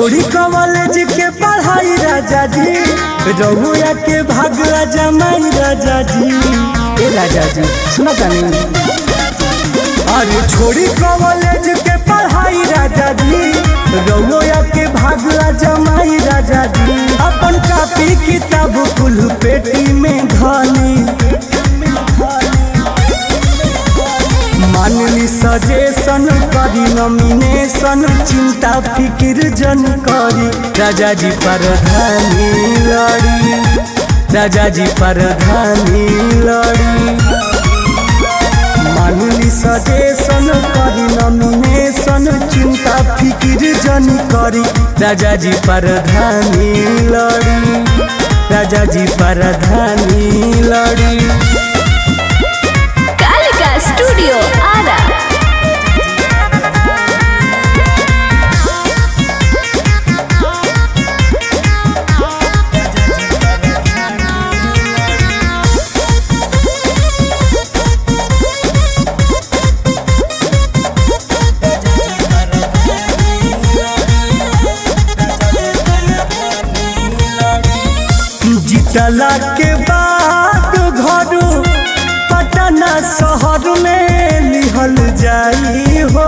छोड़ी कॉलेज के पढ़ाई राजा जी रहुआ के भाग राजा माई राजा जी ए राजा जी सुना तानी अरे छोड़ी कॉलेज के पढ़ाई राजा जी रहुआ के भाग राजा माई राजा जी अपन कापी किताब कुल पेटी में धनी मानली सजेशन करी नॉमिनेशन चिंता फिक्र जन करी राजा जी प्रधानी लड़ी राजा जी प्रधानी लड़ी मानली सजेशन करी नॉमिनेशन चिंता फिक्र जन करी राजा जी प्रधानी लड़ी राजा जी प्रधानी लड़ी कालिका स्टूडियो आरा जितला के बाद घर पटना शहर में लिहल जाई हो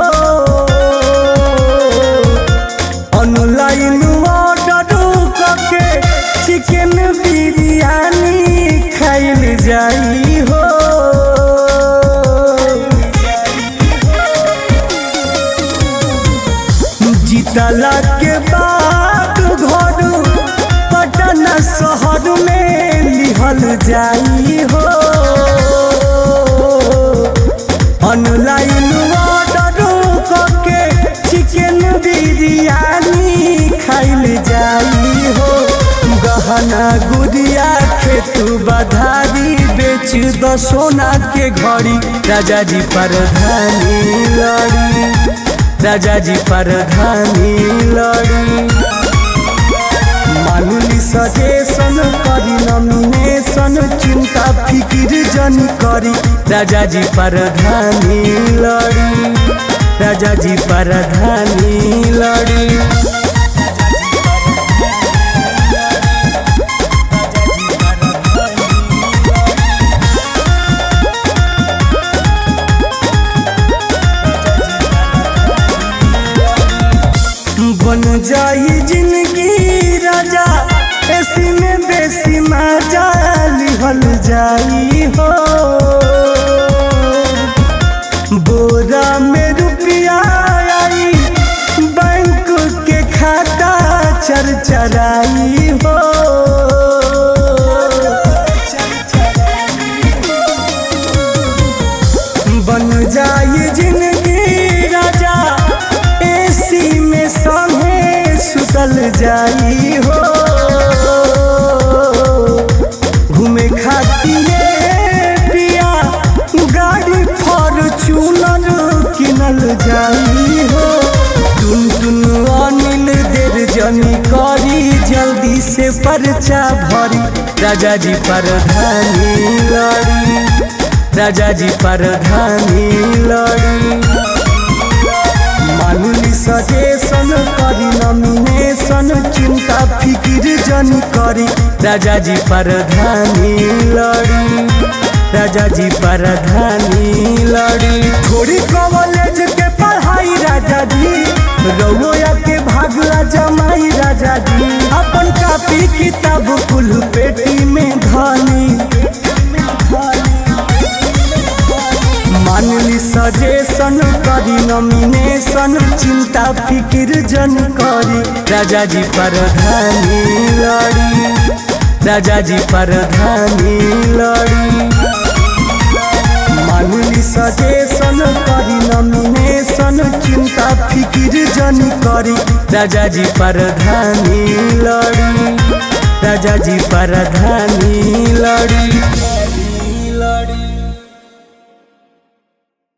ऑनलाइन ऑर्डर करके चिकन बिरयानी खाइल जाई हो जितला के बाद घर पटना शहर में लिहल जाई हो ऑनलाइन ऑर्डर करके चिकन बिरयानी खाइल जाई हो गहना गुड़िया खेतू बधारी बेच द सोना के घड़ी राजा जी प्रधानी लड़ी राजा जी प्रधानी लड़ी मानली सजेशन करी नॉमिनेशन चिंता फिक्र जन करी राजा जी प्रधानी लड़ी राजा जी प्रधानी लड़ी बन जाई जिंदगी राजा ऐसी में बेसी मजा लिहल जाई हो बोरा में रुपया आई बैंक के खाता चरचराई हो बन जाई जिंदगी राजा एसी में संगे सुतल जाई हो घूमे खातिर पिया गाड़ी फॉर्चूनर किनल जाई हो टुन टुन अनिल देर जनी करी जल्दी से पर्चा भरी राजा जी प्रधानी लड़ी राजा जी प्रधानी लड़ी मानली सजेशन करी नॉमिनेशन चिंता फिक्र जन करी राजा जी प्रधानी लड़ी राजा जी प्रधानी लड़ी छोड़ी कॉलेज के पढ़ाई राजा जी रउआ के भाग राजा माई राजा जी अपन कापी किताब कुल पेटी में धनी मानली सजेशन करी नॉमिनेशन चिंता फिक्र जन करी राजा जी प्रधानी लड़ी राजा जी प्रधानी लड़ी मानली सजेशन करी नॉमिनेशन चिंता फिक्र जन करी राजा जी प्रधानी लड़ी राजा जी प्रधानी लड़ी